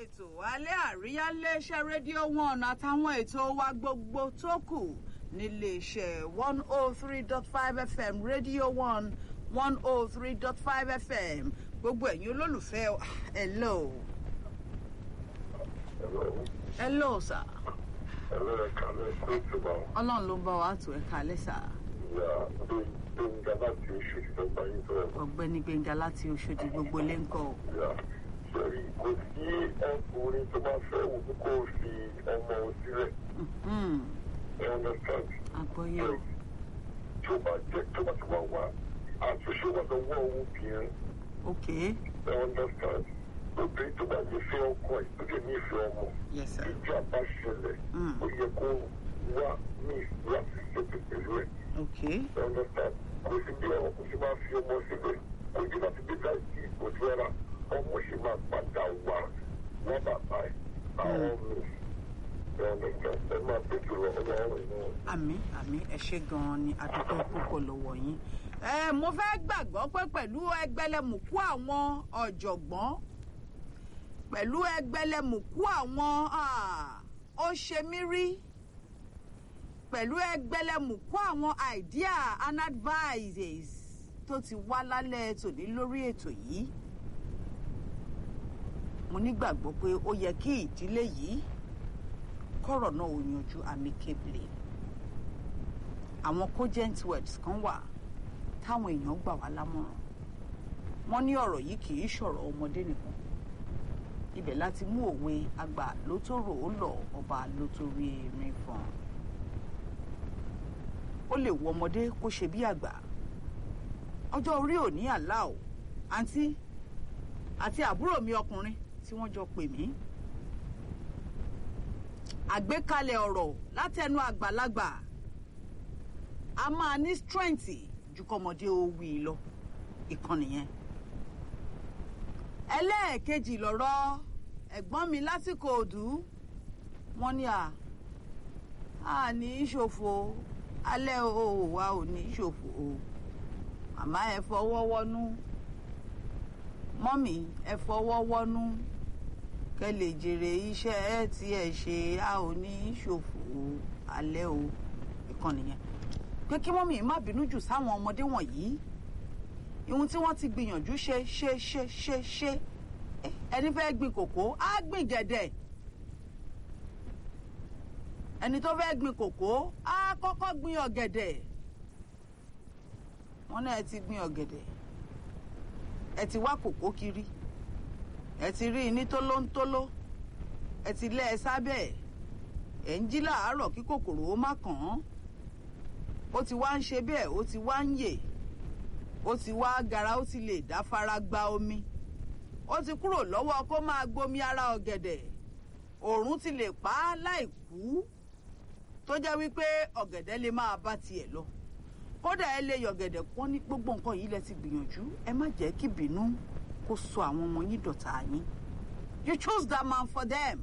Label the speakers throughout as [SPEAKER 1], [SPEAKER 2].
[SPEAKER 1] ètò alẹ́ àríyá léṣẹ́ rédíò one àtàwọn ètò wa gbogbo tó kù níléeṣẹ́ one oh three dot five fm rédíò one one oh three dot five fm gbogbo ẹ̀yin olólùfẹ́ hello hello sir
[SPEAKER 2] Hello, Carlos. Thanks about
[SPEAKER 1] ọlọ́run ló ń bá wa tó ẹ̀ka lẹ́sà
[SPEAKER 2] yeah, doing doing that you should go by into
[SPEAKER 1] ọ̀gbẹ́ni gbẹ̀ngà láti oṣòdì gbogbo lẹ́ńkọ́
[SPEAKER 2] yeah. Sorry, kò sí ọkùnrin tó bá fẹ́ wò ó kó o fi ọmọ sílẹ̀. I understand.
[SPEAKER 1] àgbọ̀yé o
[SPEAKER 2] Tó bá jẹ́ tó bá ti wá wá àtúnṣe wà lọ́wọ́ obìnrin.
[SPEAKER 1] ok
[SPEAKER 2] I understand. Obìnrin tó bá lè fẹ́ ọkọ ẹ̀ tó lè nífẹ̀ẹ́ ọmọ.
[SPEAKER 1] yes sir
[SPEAKER 2] Ìjà bá ṣẹlẹ̀.
[SPEAKER 1] Mm.
[SPEAKER 2] Ó yẹ kó wá ní láti ṣètò pẹ̀lú ẹ̀.
[SPEAKER 1] ok
[SPEAKER 2] I understand. Kò sí bí ọmọ kò sí máa fi ọmọ sílẹ̀. Kò sí láti gbé láti ìbòjú ẹ̀rà. Ọmọ ṣe máa padà wá wọ́n bàbá ẹ̀. Àwọn mi. I understand. Ẹ máa tètè lọ ọlọ́run náà.
[SPEAKER 1] àmì àmì ẹ ṣé gan-an ni adúpẹ́ púpọ̀ lọ́wọ́ yín. ẹ mo fẹ́ gbàgbọ́ pé pẹ̀lú ẹgbẹ́lẹ́mùkú àwọn ọ̀jọ̀gbọ́n pẹ̀lú ẹgbẹ́lẹ́mùkú àwọn ah, ó ṣe mí rí pẹ̀lú ẹgbẹ́lẹ́mùkú àwọn idea and advices tó ti wá lálẹ́ tòní lórí ètò yìí mo nígbàgbọ́ pé ó yẹ kí ìdílé yìí kọ̀rọ̀ náà ò yanjú amicably àwọn cogent words kan wà táwọn èèyàn gbà wá lámọ̀ràn wọ́n ní ọ̀rọ̀ yìí kì í ṣọ̀rọ̀ ọmọdé nìkan ibẹ̀ láti mú òwe àgbà ló tó rò ó lọ ọba ló tó rí erin fọn ó lè wo ọmọdé kó ṣe bí àgbà ọjọ́ orí ò ní àlá o àǹtí àti àbúrò mi ọkùnrin tí wọ́n jọ pè mí àgbékalẹ̀ ọ̀rọ̀ látẹnu àgbàlagbà a máa ní strength ju kọ́mọdé ó wí lọ ìkànnì yẹn. ẹlẹ́ẹ̀kejì lọ̀rọ̀ ẹ̀gbọ́n mi lásìkò òdú wọ́n ní à á ní í ṣòfò alẹ́ o wa ò ní í ṣòfò o màmá ẹ fọwọ́ wọ́nú mọ́mì ẹ fọwọ́ wọ́nú kẹ́ lè jèrè iṣẹ́ ẹ tí ẹ ṣe a ò ní í ṣòfò alẹ́ o ìkànnì yẹn pé kí mọ́mì má bínú jù sáwọn ọmọdé wọ̀nyí ihun tí wọ́n ti gbìyànjú ṣe ṣe ṣe ṣe ṣe Eh, ẹni fẹ́ gbin kòkó á gbìn gẹ̀dẹ̀ ẹni tó fẹ́ gbin kòkó á kọ́kọ́ gbin ọ̀gẹ̀dẹ̀ wọ́n náà ẹ ti gbin ọ̀gẹ̀dẹ̀ ẹ ti wá kòkó kiri ẹ ti rí i ní tólóńtóló ẹ ti lẹ́ ẹ sábẹ́ ẹ̀ ẹ̀ ń jí làárọ̀ kí kòkòrò ó má kàn án ó ti wá ń ṣe bẹ́ẹ̀ ó ti wá ń yè ó ti wá gara ó ti lè dá fara gba omi ó ti kúrò lọ́wọ́ kó máa gbomi ara ọ̀gẹ̀dẹ̀ òòrùn ti lè pa á láì kú tó jẹ́ wípé ọ̀gẹ̀dẹ̀ lè máa bá tiẹ̀ lọ kódà ẹ lè yọ̀gẹ̀dẹ̀ pọ́n ní gbogbo nǹkan yìí lẹ ti gbìyànjú ẹ má jẹ́ kí bínú kó sọ àwọn ọmọ yín dọ̀tá yín you chose that man for them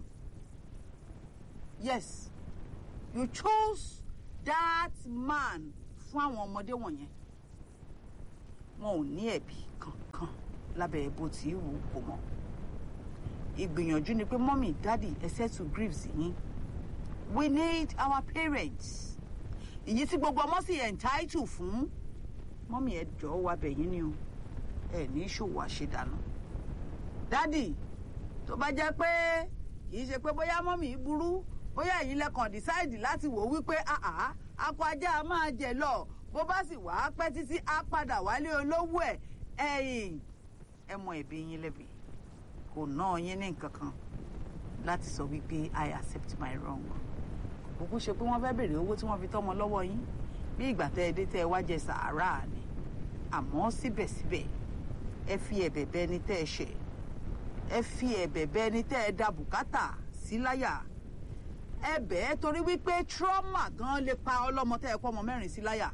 [SPEAKER 1] yes you chose that man fún àwọn ọmọdé wọ̀nyẹn wọn ò ní ẹ̀bi kankan lábẹ́ bó ti wù kó mọ́ ìgbìyànjú ni pé mọ́mì dádì ẹ settle griefs yín we need our parents ìyí tí gbogbo ọmọ sì entitled fún mọ́mì ẹ jọ̀ọ́ wá bẹ̀yìn ni o ẹ ní ṣòwò àṣedànù dádì tó bá jẹ́ pé kì í ṣe pé bóyá mọ́mì burú bóyá ẹ̀yin lẹ́kàn decide láti wò wípé àhà akọ ajá a máa jẹ lọ bó bá sì wá pẹ́ títí á padà wálé olówó ẹ̀ ẹ̀yìn ẹ mọ ẹ̀bi yín lẹ́bi kò ná yín ní nǹkan kan láti sọ wípé I accept my wrong kúkú ṣe pé wọ́n fẹ́ béèrè owó tí wọ́n fi tọ́mọ lọ́wọ́ yín bí ìgbà tẹ́ ẹ dé tẹ́ ẹ wá jẹ sàárà ni àmọ́ síbẹ̀síbẹ̀ ẹ fi ẹ̀bẹ̀ bẹ ẹni tẹ́ ẹ ṣẹ̀ ẹ fi ẹ̀bẹ̀ bẹ ẹni tẹ́ ẹ da bùkátà sí láyà ẹ bẹ̀ ẹ́ torí wípé trauma gan lè pa ọlọ́mọ tẹ́ ẹ kọ́ ọmọ mẹ́rin sí láyà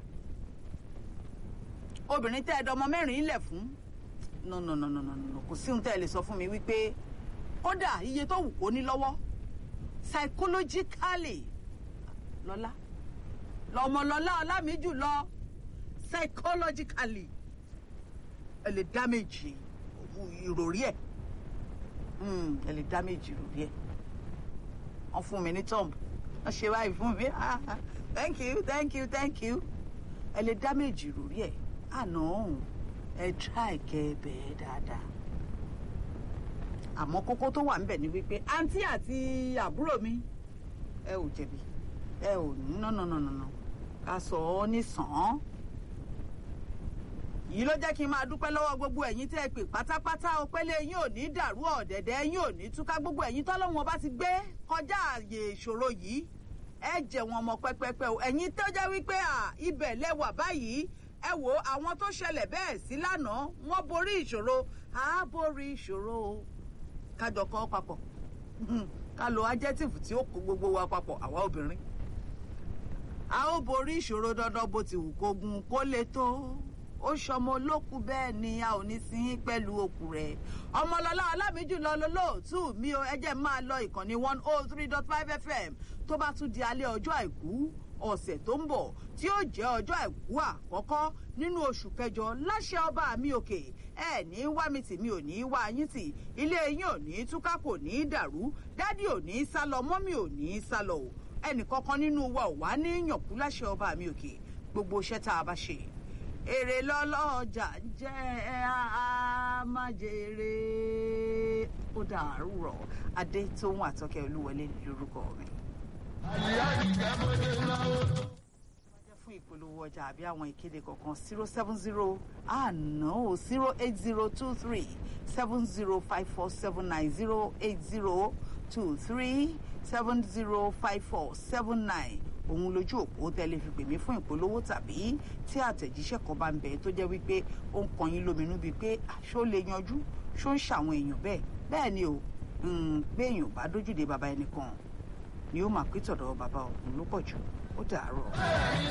[SPEAKER 1] obìnrin tẹ́ ẹ dọmọ mẹ́rin lẹ̀ fún no no no no no no kò sí ohun tẹ́ ẹ lè sọ fún mi wípé kódà iye tó wù kó ní lọ́wọ́ psychologically lọ́lá lọ́mọlọ́lá ọlámíjù lọ psychologically ẹ lè damage ìròrí ẹ̀ Mm, ẹ lè dá méjì lórí ẹ̀ wọ́n fún mi ní tọ́ǹbù wọ́n ṣe báyìí fún mi Ah, ah, thank you thank you thank you ẹ lè dá méjì lórí ẹ̀ àná ọ̀hún ẹ try kẹ́ ẹ bẹ̀ẹ́ dáadáa àmọ́ kókó tó wà níbẹ̀ ni wípé àǹtí àti àbúrò mi ẹ ò jẹ̀bi ẹ ò nánánánánà ká sọ ọ́ ní sàn án yìí ló jẹ́ kí n máa dúpẹ́ lọ́wọ́ gbogbo ẹ̀yin tẹ́ ẹ pè pátápátá o pélé yín ò ní dàrú ọ̀dẹ̀dẹ̀ yín ò ní túká gbogbo ẹ̀yin tọ́lọ́wọ́n bá ti gbé kọjá àyè ìṣòro yìí ẹ jẹ́ wọn mọ pẹ́pẹ́pẹ́ o ẹ̀yin tó jẹ́ wípé à ibẹ̀ lẹ́wà báyìí ẹ wo àwọn tó ṣẹlẹ̀ bẹ́ẹ̀ sí lánàá wọ́n borí ìṣòro á borí ìṣòro o kájọ kọ́ papọ̀ ká lo adjective tí ó kó gbogbo wa papọ̀ àwa obìnrin a ó borí ìṣòro dandan bó ti wù kó gun kó le tó ó ṣọmọ olókù bẹ́ẹ̀ ni a ò ní sin pẹ̀lú òkú rẹ̀ ọmọlọ́lá alámìjùlọ lolóòtú mi ò ẹjẹ́ máa lọ ìkànnì one oh three dot five fm tó bá tún di alẹ́ ọjọ́ àìkú ọ̀sẹ̀ tó ń bọ̀ tí ó jẹ́ ọjọ́ àìkú àkọ́kọ́ nínú oṣù kẹjọ láṣẹ ọba mi òkè ẹ ní wá mi tì mi ò ní wá yín tì ilé yín ò ní túká kò ní dàrú dádì ò ní sálọ mọ́mì ò ní sálọ o ẹnìkankan nínú wa ò wá ní yànkú láṣẹ ọba mi òkè gbogbo iṣẹ́ tá a bá ṣe èrè lọ́lọ́jà ń jẹ́ a máa jèrè ó dàrú rọ̀ adé tó ń àtọ́kẹ́ olúwọlé lórúkọ mi. jẹ́ fún ìpolówó ọjà àbí àwọn ìkéde kankan zero seven zero àná o zero eight zero two three seven zero five four seven nine zero eight zero two three seven zero five four seven nine òun lójú òpó tẹ́lẹ̀ fi pè mí fún ìpolówó tàbí tí àtẹ̀jíṣẹ́ kan bá ń bẹ tó jẹ́ wípé ó ń kan yín lóminú bíi pé ṣó lè yanjú ṣó ń ṣàwọn èèyàn bẹ́ẹ̀ bẹ́ẹ̀ ni o pé èèyàn bá dójúde bàbá ẹnìkan ni ó máa pé tọ̀dọ̀ bàbá òun ló pọ̀ jù ó dàárọ̀.